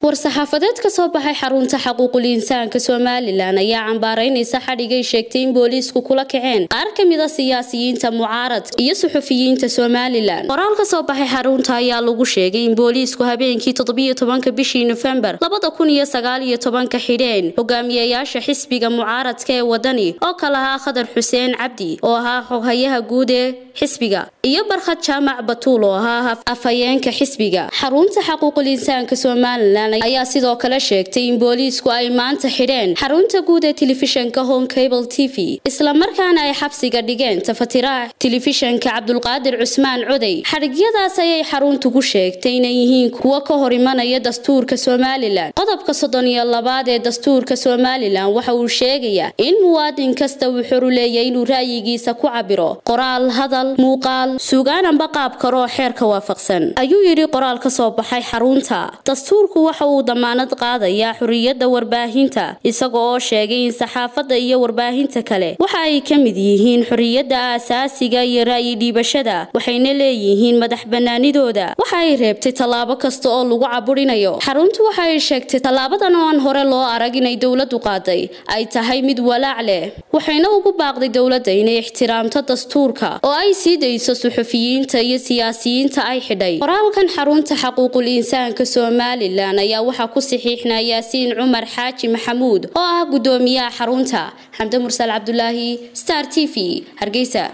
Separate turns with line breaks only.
war-saxaafadeed ka soo baxay xarunta xaquuqul insaanka somalilan ayaa cambaaraynaysa xadhigay sheegtay in booliisku kula kaceen qaar ka mid a siyaasiyiinta mucaarad iyo suxufiyiinta somalilan qoraal ka soo baxay xarunta ayaa lagu sheegay in booliisku habeenkii toddobiyo tobanka bishii nofembar labada kun iyo sagaal iyo tobanka xidheen hogaamiyayaasha xisbiga mucaaradka ee wadani oo kale ahaa khadar xuseen cabdi oo ahaa xoghayaha guud ee xisbiga iyo barkhad jaamac batuul oo ahaa afhayeenka xisbiga xarunta xaquuqul insaanka somalilan ayaa sidoo kale sheegtay in booliisku ay maanta xidheen xarunta guud ee telefishanka home cable t v islamarkaana ay xabsiga dhigeen tafatiraha telefishanka cabdulqaadir cusmaan coday xadhigyadaas ayay xaruntu ku sheegtay inay yihiin kuwo ka hor imanaya dastuurka somalilan qodobka soddon iyo labaad ee dastuurka somalilan waxa uu sheegayaa in muwaadin kasta uu xoru leeyahay inuu ra'yigiisa ku cabiro qoraal hadal muuqaal suugaan amba qaab karoo xeerka waafaqsan ayuu yidhi qoraal ka soo baxay xarunta dastuurku waxa uu damaanad qaadayaa xuriyadda warbaahinta isaga oo sheegay in saxaafadda iyo warbaahinta kale waxa ay ka mid yihiin xuriyadda aasaasiga iyo ra'yi dhiibashada waxayna leeyihiin madax banaanidooda waxa ay reebtay tallaabo kasta oo lagu caburinayo xaruntu waxa ay sheegtay tallaabadan oo aan hore loo arag inay dowladdu qaaday ay tahay mid walaac leh waxayna ugu baaqday dowladda inay ixtiraamto dastuurka oo ay sii dayso suxufiyiinta iyo siyaasiyiinta ay xidhay qoraalkan xarunta xaquuqul insaanka somalilan ayaa waxaa ku saxiixnaa yaasiin cumar xaaji maxamuud oo ah guddoomiyaha xarunta xamde mursal cabdulaahi star t v hargeysa